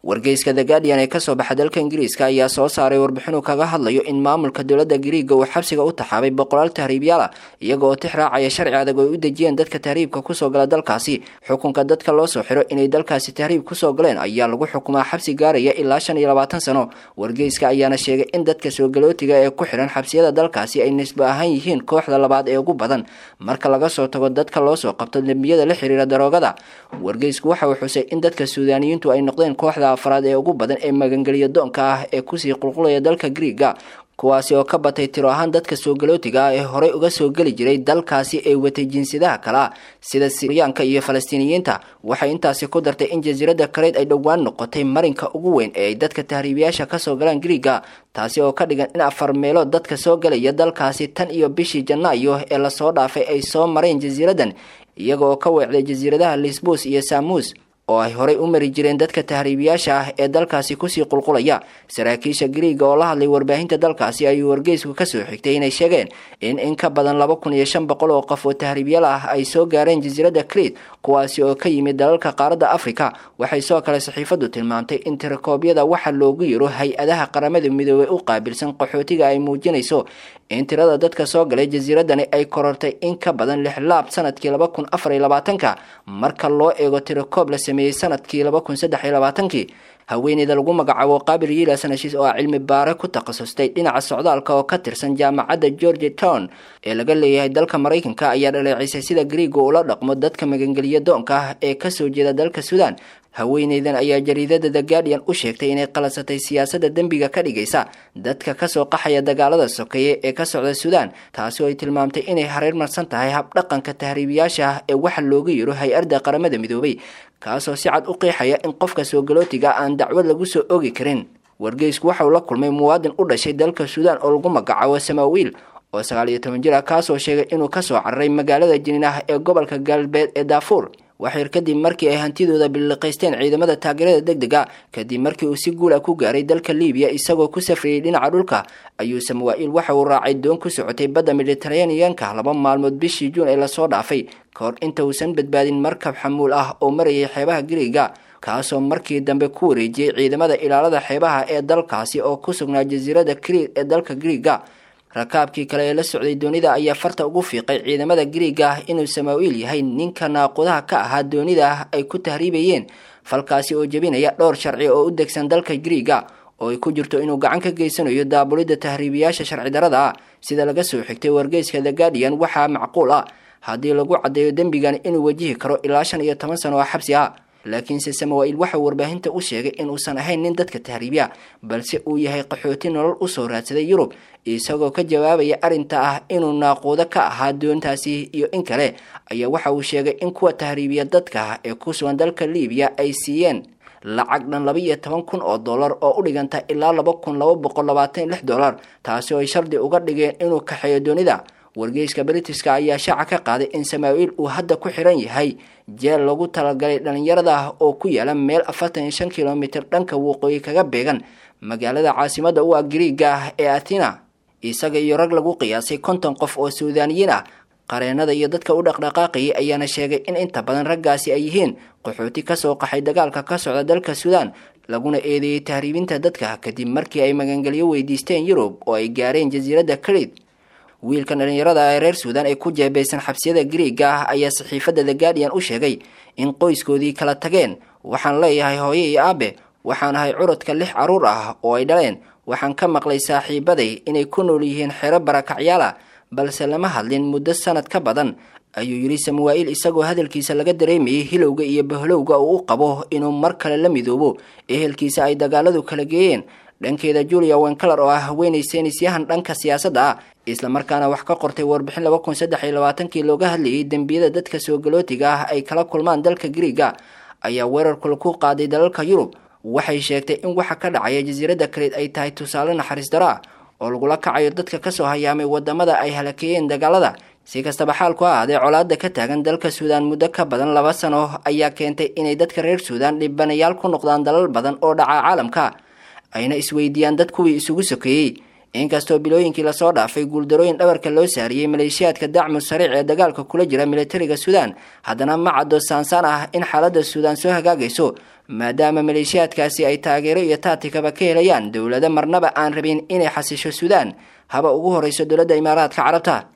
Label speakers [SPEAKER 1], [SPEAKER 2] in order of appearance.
[SPEAKER 1] wargeyska the guardian ee kasoo baxa dalka ingiriiska ayaa soo saaray warbixinuu kaga hadlayo in maamulka dowladda gariiga uu xabsiga u taxaabay boqolaal tahriibyaala iyaga oo tix raacaya sharci adag oo ay u dejiyeen dadka tahriibka kusoo gala dalkaasi xukunka dadka loo soo xiro inay dalkaasi tahriib kusoo galeen ayaa lagu xukumaa xabsi gaaraya ilaa shan iyo labaatan sano wargeyska ayaana sheegay in dadka soogalootiga ee ku xiran xabsiyada dalkaasi ay nisbo ahaan yihiin kooxda labaad ee ugu badan marka laga soo tago dadka loo soo qabto dembiyada la xiriira daroogada wargeysku waxa uu xusay in dadka suudaaniyiintu ay noqdeen kooxda afraad ee ugu badan ee magangeliya doonka ah ee kusii qulqulaya dalka griiga kuwaasi oo ka batay tiro ahaan dadka soogalootiga ah ee horey uga soo geli jiray dalkaasi ay watay jinsiyadaha kale ah sida siryaanka iyo falastiiniyiinta waxay intaasi ku dartay in jasiiradda kareyd ay dhowaan noqotay marinka ugu weyn ee ay dadka tahriibiyaasha kasoo galaan griiga taasi oo ka dhigan in afar meelood dadka soo galaya dalkaasi tan iyo bishii janaayo ee lasoo dhaafay ay soo mareen jasiiraddan iyaga oo ka weecday jasiiradaha lisbus iyo samuus oo ay horey u mari jireen dadka tahriibiyaasha ah ee dalkaasi kusii qulqulaya saraakiisha griiga oo la hadlay warbaahinta dalkaasi ayuu wargeysku kasoo xigtay inay sheegeen in in ka badan laba kun iyo shan boqol oo qof oo tahriibyaal ah ay soo gaareen jasiiradda crete kuwaasi oo ka yimid dalalka qaaradda africa waxay soo kale saxiifadu tilmaamtay in tirakoobyada waxa loogu yiro hay-adaha qaramada midoobey u qaabilsan qaxootiga ay muujinayso in tirada dadka soo galay jasiiradani ay korortay in ka badan lix laab sanadkii laba kun afar iyo labaatanka marka loo eego tirakoob la sameeyey sanadkii laba kun saddex iyo labaatankii haweeneyda lagu magacaabo qaabil yilas heshiis oo ah cilmi baare ku takhasustay dhinaca socdaalka oo ka tirsan jaamacadda georgia town ee laga leeyahay dalka maraykanka ayaa dhaleecisay sida griiga ula dhaqmo dadka magangeliya doonka ah ee kasoo jeeda dalka suudaan haweeneydan ayaa jariidada the guardian u sheegtay inay qalasatay siyaasadda dembiga ka dhigaysa dadka kasoo qaxaya dagaalada sokeeye ee ka socda suudaan taasi oo ay tilmaamtay inay hareermarsan tahay habdhaqanka tahriibiyaasha ah ee waxa looga yiro hay-adda qaramada midoobay kaasoo si cad u qeexaya in qofka soogalootiga aan dacwad lagu soo ogi karin wargeysku waxa uu la kulmay muwaadin u dhashay dalka suudaan oo lagu magacaabo samaawiil oo sagaal iyo toban jir ah kaasoo sheegay inuu kasoo cararay magaalada jiniinah ee gobolka galbeed ee daafuur waxyar kadib markii ay hantidooda biliqaysteen ciidamada taageerada deg dega kadib markii uu si guula ku gaaray dalka libiya isagoo ku safriyey dhinaca dhulka ayuu samawaa-il waxa uu raacay doon ku socotay badda mediteraneanka laba maalmood bishii juun ee lasoo dhaafay kahor inta uusan badbaadin markab xamuul ah oo marayay xeebaha griiga kaasoo markii dambe ku wareejiyey ciidamada ilaalada xeebaha ee dalkaasi oo ku sugnaa jasiiradda kriit ee dalka griiga rakaabkii kale ee la socday doonida ayaa farta ugu fiiqay ciidamada griiga ah inuu samaawiil yahay ninka naaqudaha ka ahaa doonida ah ay ku tahriibayeen falkaasi oo jebinaya dhowr sharci oo u degsan dalka griiga oo ay ku jirto inuu gacan ka geysanayo daabulidda tahriibiyaasha sharci darada ah sida laga soo xigtay wargeyska the guardian waxaa macquul ah haddii lagu caddeeyo dembigan inuu wajihi karo ilaa shan iyo toban sano oo xabsi ah laakiinse samawaa-il waxauu warbaahinta u sheegay inuusan ahayn nin dadka tahriibya balse uu yahay qaxooti nolol usoo raadsaday yurub isagoo ka jawaabaya arrinta ah inuu naaquudo ka ahaa doontaasi iyo in kale ayaa waxa uu sheegay in kuwa tahriibiya dadka ee ku sugan dalka libiya ay siiyeen lacag dhan laba iyo toban kun oo dollar oo u dhiganta ilaa laba kun laba boqol labaatan iyo lix dollar taasi oo ay shardi uga dhigeen inuu kaxeeyo doonida wargeyska britiska ayaa shaaca ka qaaday in samaawiil uu hadda ku xiran yahay jeel lagu talagalay dhalinyarada ah oo ku yaala meel afartan iyo shan kilomitir dhanka waqooyi kaga beegan magaalada caasimada u ah griiga ah ee athena isaga iyo rag lagu qiyaasay konton qof oo suudaaniyiin ah qareenada iyo dadka u dhaqdhaqaaqayay ayaana sheegay in inta badan raggaasi ay yihiin qaxooti kasoo qaxay dagaalka ka socda dalka suudaan laguna eedeeyey tahriibinta dadka kadib markii ay magangelyo weydiisteen yurub oo ay gaareen jasiiradda karid wiilkan dhalinyarada ee reer suudaan ee ku jeebeysan xabsiyada griiga ah ayaa saxiifadda the guardian u sheegay in qoyskoodii kala tageen waxaan leeyahay hooye iyo aabe waxaan ahay curadka lix carruur ah oo ay dhaleen waxaan ka maqlay saaxiibaday inay ku nool yihiin xero barakacyaala balse lama hadlin muddo sanad ka badan ayuu yidhi samawaa-il isagoo hadalkiisa laga dareemayay hilowga iyo bahlowga uu u qabo inuu mar kale la midoobo ehelkiisa ay dagaaladu kala geeyeen dhankeeda julia wencaler oo ah haweenay seynisyahan dhanka siyaasadda ah islamarkaana wax ka qortay warbixin laba kun saddex iyo labaatankii looga hadlayay dembiyada dadka soogalootiga ah ay kala kulmaan dalka griiga ayaa weerarkula ku qaaday dalalka yurub waxay sheegtay in waxa ka dhacaya jasiiradda kaleed ay tahay tusaale naxariis daro ah oo lagula kacayo dadka kasoo hayaamay wadamada ay halakeeyeen dagaalada si kastaba xaalku ha ahaadee colaada ka taagan dalka suudaan muddo ka badan laba sano ayaa keentay inay dadka reer suudaan dhibanayaal ku noqdaan dalal badan oo dhaca caalamka ayna isweydiiyaan dad kuwii isugu sokeeyey inkastoo bilooyinkii lasoo dhaafay guuldarooyin dhabarka loo saariyey maleeshiyaadka dacmu sariic ee dagaalka kula jira militariga suudaan haddana ma caddo saansaan ah in xaaladda suudaan soo hagaagayso maadaama maleeshiyaadkaasi ay taageero iyo taatikaba ka helayaan dowlado marnaba aan rabin inay xasisho suudaan haba ugu horeyso dowladda imaaraadka carabta